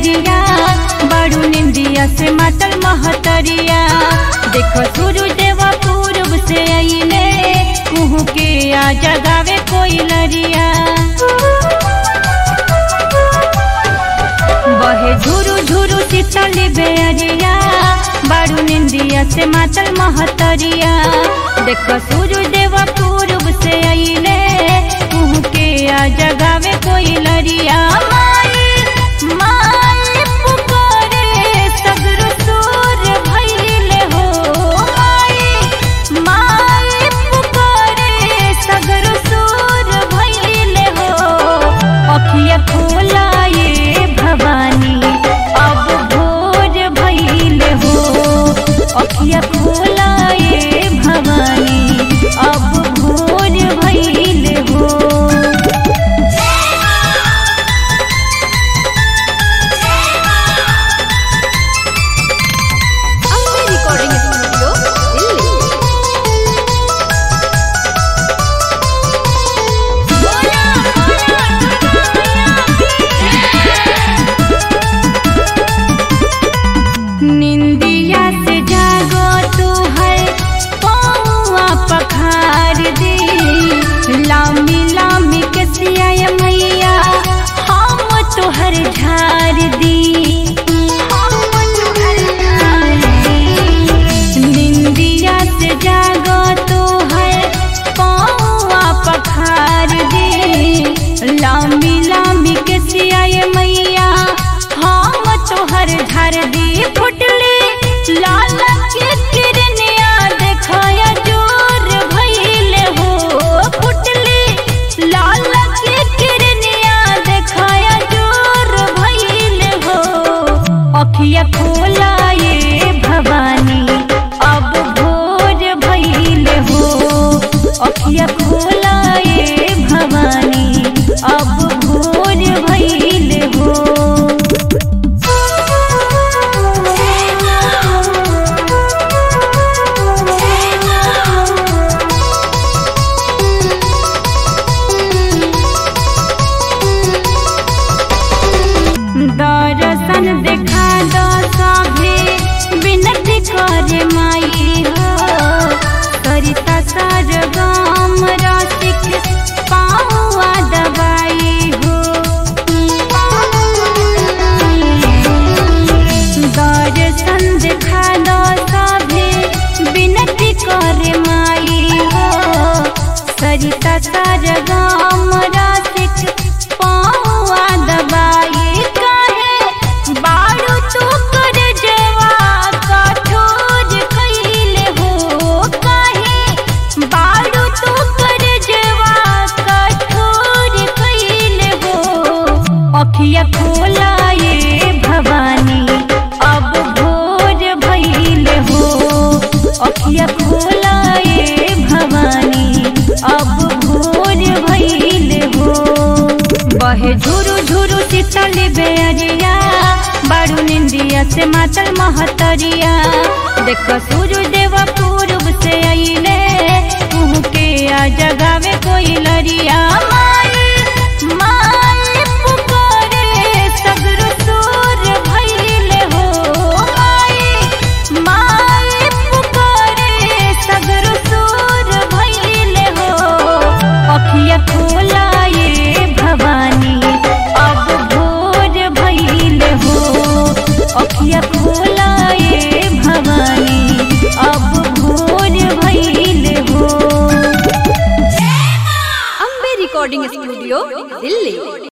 बेअरिया बड़ू निंदिया से मातल महतरिया देखो सूरज देवा पूर्व से आइले कुहू के आ जगावे कोई लरिया बहे झुरु झुरु शीतल बेअरिया बड़ू निंदिया से मातल महतरिया देखो सूरज देवा पूर्व से आइले कुहू के आ जगावे कोई लरिया माई माई पुकारे सगरो सुर भइले हो माई माई पुकारे सगरो सुर भइले हो अखिया खोलाए भवानी अब भोर भइले हो अखिया खोलाए भवानी अब भोर भइले हो ಅಂಬೆ ರೆಕಾರ್ಡಿಂಗ್ ಸ್ಟುಡಿಯೋ ಇಲ್ಲಿ निंदिया से जागो तू है पौआ पखार दी लामी लामी के सिया मैया हम तोहर झार दी हम तोहर झार दी निंदिया से जागो तू है पौआ पखार दी लामी लामी के सिया मैया हम तोहर झर दी फुटली लाल के किरनिया देखाया जोर भइले हो फुटली लाल के किरनिया देखाया जोर भइले हो अखिया खोलाए भवानी अब भोर भइले हो अखिया खोलाए भवानी अब भोर भइले हो दर्शन देखा दो सभे विनती करे माई हो सरिता सर गाम रसिक पाहुआ दबाई हो दर्शन देखा दो सभे विनती करे माई हो सरिता सर गाम रसिक पाहुआ दबाई काहे बारू तू कर जेवा कठोर खइले हो काहे बारू तू कर जेवा कठोर खइले हो अखिया खोलाए भवानी अब भोर भइले हो अखिया खोलाए भवानी अब भोर भइले हो बहे झुरु झुरु शीतल बेअरिया बारू निंदिया से मातल महतरिया देख सूरज देवा पूर्व से आइले कुहू के आ जगावे कोई लरिया माई माई पुकारे सगरो सुर भइले हो माई माई पुकारे सगरो सुर भइले हो अखिया खोलाए भवानी अब भोर भइले हो अखिया खोलाए भवानी अब भोर भइले हो ಅಂಬೆ ರೆಕಾರ್ಡಿಂಗ್ ಸ್ಟುಡಿಯೋ ಇಲ್ಲಿ